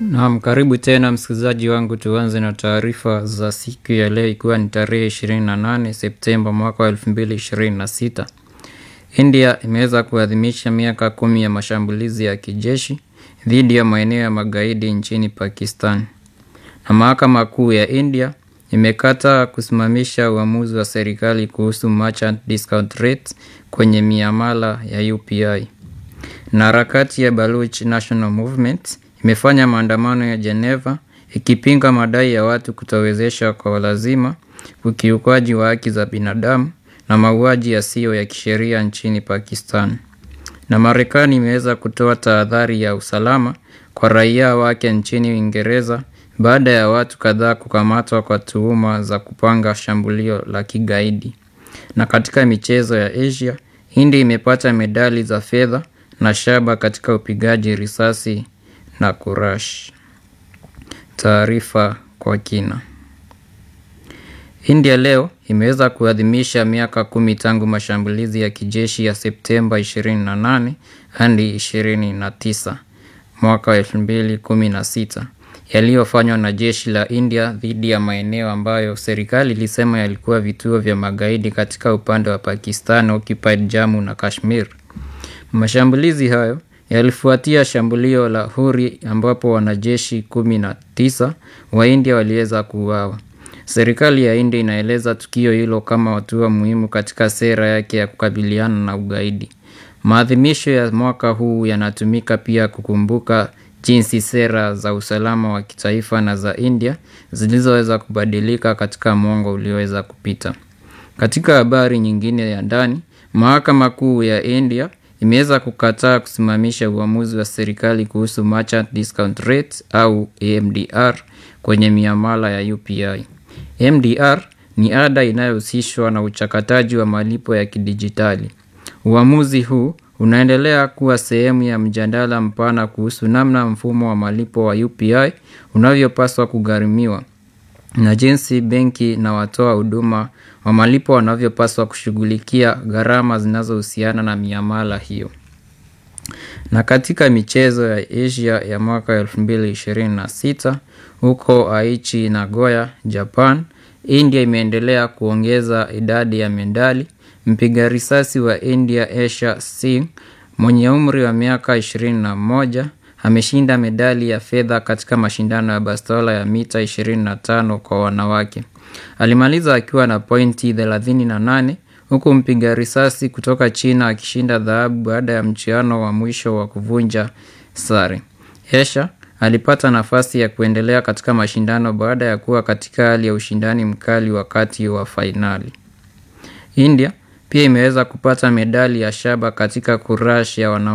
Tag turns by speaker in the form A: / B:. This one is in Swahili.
A: Naam, karibu tena msikilizaji wangu, tuanze na taarifa za siku ya leo, ikiwa ni tarehe 28 Septemba mwaka wa 2026. India imeweza kuadhimisha miaka kumi ya mashambulizi ya kijeshi dhidi ya maeneo ya magaidi nchini Pakistan, na mahakama kuu ya India imekataa kusimamisha uamuzi wa serikali kuhusu merchant discount rates kwenye miamala ya UPI. Na harakati ya Baluch National Movement imefanya maandamano ya Geneva ikipinga madai ya watu kutowezesha kwa lazima, ukiukwaji wa haki za binadamu na mauaji yasiyo ya kisheria nchini Pakistan. Na Marekani imeweza kutoa tahadhari ya usalama kwa raia wake nchini Uingereza baada ya watu kadhaa kukamatwa kwa tuhuma za kupanga shambulio la kigaidi. Na katika michezo ya Asia, India imepata medali za fedha na shaba katika upigaji risasi na kurash. Taarifa kwa kina. India leo imeweza kuadhimisha miaka kumi tangu mashambulizi ya kijeshi ya Septemba 28 hadi 29 mwaka wa 2016 yaliyofanywa na jeshi la India dhidi ya maeneo ambayo serikali ilisema yalikuwa vituo vya magaidi katika upande wa Pakistan occupied Jammu na Kashmir. Mashambulizi hayo yalifuatia shambulio la Huri ambapo wanajeshi kumi na tisa wa India waliweza kuuawa. Serikali ya India inaeleza tukio hilo kama hatua muhimu katika sera yake ya kukabiliana na ugaidi. Maadhimisho ya mwaka huu yanatumika pia kukumbuka jinsi sera za usalama wa kitaifa na za India zilizoweza kubadilika katika mwongo ulioweza kupita. Katika habari nyingine ya ndani, mahakama kuu ya India imeweza kukataa kusimamisha uamuzi wa serikali kuhusu merchant discount rates au MDR kwenye miamala ya UPI. MDR ni ada inayohusishwa na uchakataji wa malipo ya kidijitali. Uamuzi huu unaendelea kuwa sehemu ya mjadala mpana kuhusu namna mfumo wa malipo wa UPI unavyopaswa kugharimiwa na jinsi benki na watoa huduma wa malipo wanavyopaswa kushughulikia gharama zinazohusiana na miamala hiyo. Na katika michezo ya Asia ya mwaka 2026 huko Aichi Nagoya, Japan, India imeendelea kuongeza idadi ya medali. Mpiga risasi wa India Asia Singh mwenye umri wa miaka 21 ameshinda medali ya fedha katika mashindano ya bastola ya mita 25 kwa wanawake. Alimaliza akiwa na pointi 38 huku mpiga risasi kutoka China akishinda dhahabu baada ya mchuano wa mwisho wa kuvunja sare. Asia alipata nafasi ya kuendelea katika mashindano baada ya kuwa katika hali ya ushindani mkali wakati wa fainali. India pia imeweza kupata medali ya shaba katika kurash ya wanawake